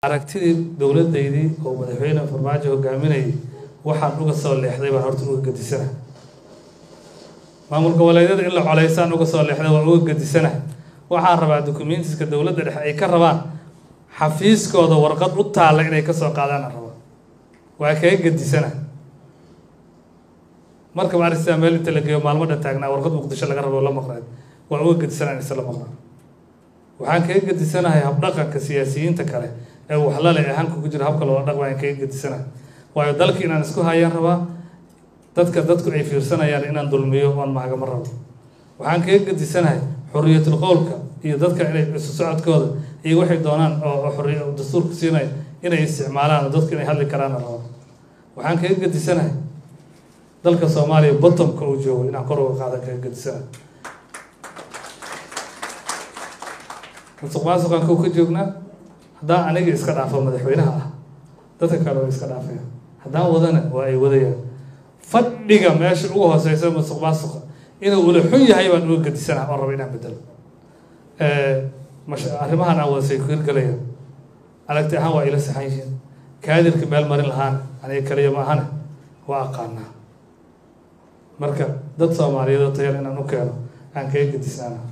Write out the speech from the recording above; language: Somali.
aragtidii dowladdaydii oo madaxweyne farmaajo hogaaminayay waxaan uga soo leexday baan horta uga gadisana maamul goboleedyada in la coleysaan uga soo leexday waan uga gadisana waxaan rabaa documentiska dowladda dhexe ay ka rabaan xafiiskooda warqad u taalla inay kasoo qaadaan aan rabaa waa kaga gadisana markaba arrintaa meel inta la geeyo maalmo dhan taagnaa warqad muqdisho laga rabo la maqnayd waan uga gadisana in isla maqnaa waxaan kaga gadisanahay habdhaqanka siyaasiyiinta kale ee waxlale ee hanka ku jira habka loola dhaqma aan kaga gadisanahay waayo dalki inaan isku hayaan rabaa dadka dadku ay fiirsanayaan inaan dulmiyo oon mahagama rabo waxaan kaga gadisanahay xoriyatul qowlka iyo dadka inay isu socodkooda iyo waxay doonaan oo xoriya dastuurka siinaya inay isticmaalaan oo dadku inay hadli karaan rabo waxaan kaga gadisanahay dalka soomaaliya bottomka uu joogo inaan kor uga qaada kaga gadisanahay musuq maasuqaan kow ka joognaa haddaan aniga iska dhaafo madaxweynaha ah dadka kale waa iska dhaafaya haddaan wadana waa ay wadayaan fadhiga meesha ugu hooseysa musuq maasuqa inuu ula xun yahay baan uga gadisanaha oo raba inaan bedelo mash arrimahan aan wadasay ku hirgalayaan aragti ahaan waa ila saxan yihiin kaadirka meel marin lahaan aniga kaliya ma ahane waa aqaanaa marka dad soomaaliyeed oo tayar inaan u keeno aan kaga gadisnaana